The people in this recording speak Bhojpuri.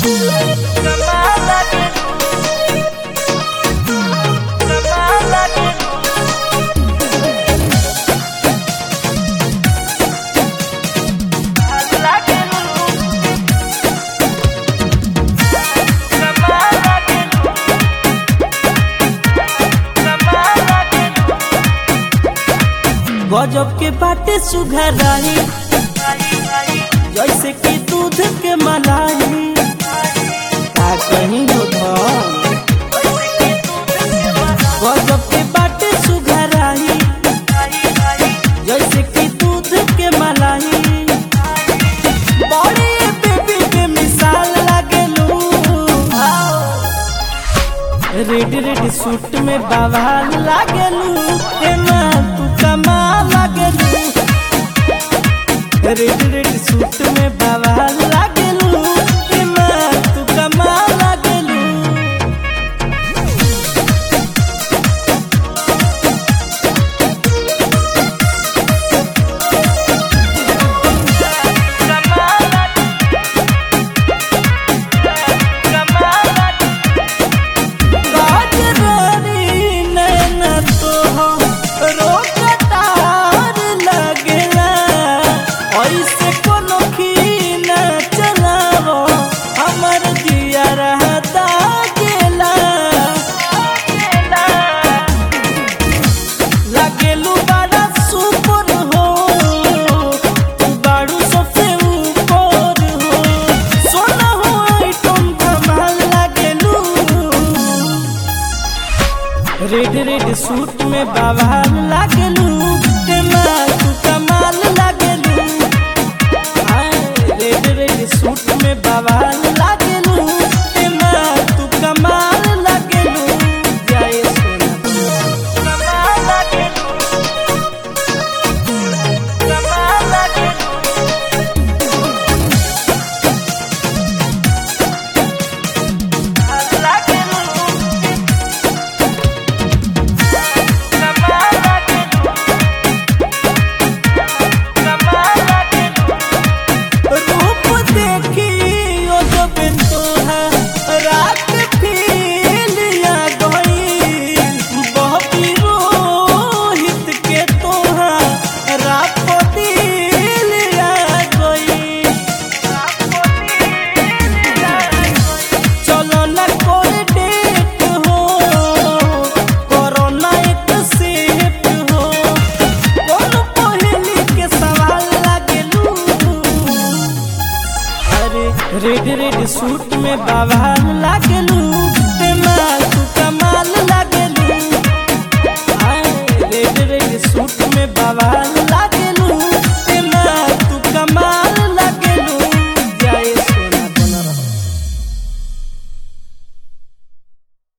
गजब के बाटे सुघराई जैसे कि दूध के मलाई का कहीं हो धन गजब के बाटे सुघराई जैसे कि दूध के मलाई बड़े बेबी के मिसाल लागेलू रेड रेड सूट में बवाल लागेलू एमा तू कमाल लागेलू रेड रेड सूट में बवाल लागेलू एमा तू कमाल लागेलू गाजरानी नैना तोहरो कटार लगेला ऐसे कोनो खीना चलावो हमर जिया रहता गेला लागेलू बड़ा सुपर हो तू बाड़ू सबसे ऊपर हो सोना हो आइटम कमाल लागेलू रेड रेड सूट में बवाल लागलू तेमा तू कमाल लागलू रेड रेड सूट में बवाल लागलू तेमा तू कमाल लागलू जय सोना कमाल लागलू कमाल लागलू रूप देखी ओ जब तोहरा रात फिलिया गई बहती रोहित के तोहरा पतिलिया गई चलो न कोई डेट हो कोरोना एक सेट हो कौन पहली के सवाल लागेलू अरे रेड रेड सूट में बवाल लागेलू